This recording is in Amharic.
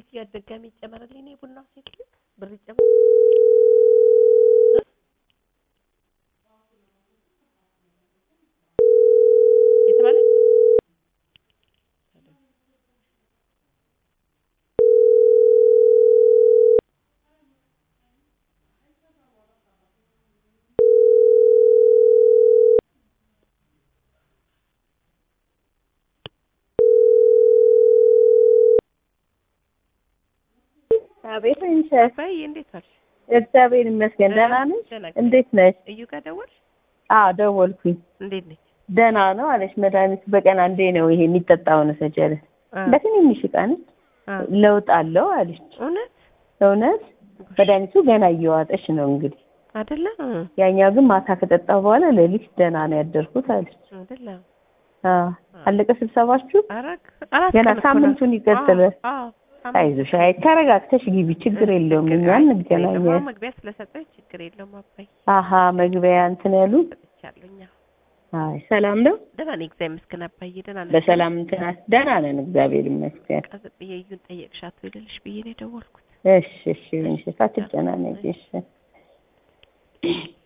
ድጋሚ ይጨመርልኝ ነው የቡናው ሴት ብር ይጨመር የተባለ አቤት እንሸት በይ እንዴት ዋልሽ? እግዚአብሔር ይመስገን ደህና ነሽ? ደህና እንዴት ነሽ? እዩ ጋር ደወልሽ? አዎ ደወልኩኝ። እንዴት ነች? ደህና ነው አለች። መድኃኒቱ በቀን አንዴ ነው ይሄ የሚጠጣውን ሰጀለ አ በትንንሽ ዕቃ ነች። አ ለውጥ አለው አለች። እውነት እውነት መድኃኒቱ ገና እየዋጠች ነው እንግዲህ። አይደለ? ያኛው ግን ማታ ከጠጣሁ በኋላ ሌሊት ደህና ነው ያደርኩት አለች። አይደለ? አዎ አለቀ ስብሰባችሁ? አረግ አራት ገና ቀን እኮ ነው። ሳምንቱን ይቀጥላል። አዎ አዎ፣ ሳምንት አይዞሽ፣ አይ ተረጋግተሽ ግቢ፣ ችግር የለውም። እኛ ችግር የለውም። እንገናኛለን። መግቢያ ስለሰጠኝ ችግር የለውም። አባይ አሀ መግቢያ እንትን ያሉ ሰጥቻለሁኝ። አዎ። አይ ሰላም ነው። ደህና ነኝ እግዚአብሔር ይመስገን። አባዬ ደህና ነሽ? በሰላም እንትን ደህና ነን እግዚአብሔር ይመስገን። ቀጥ ብዬ እዩን ጠየቅሻት ወይ ልልሽ ብዬ ነው የደወልኩት። እሺ እሺ፣ እሺ፣ አትጨናነቂ እሺ።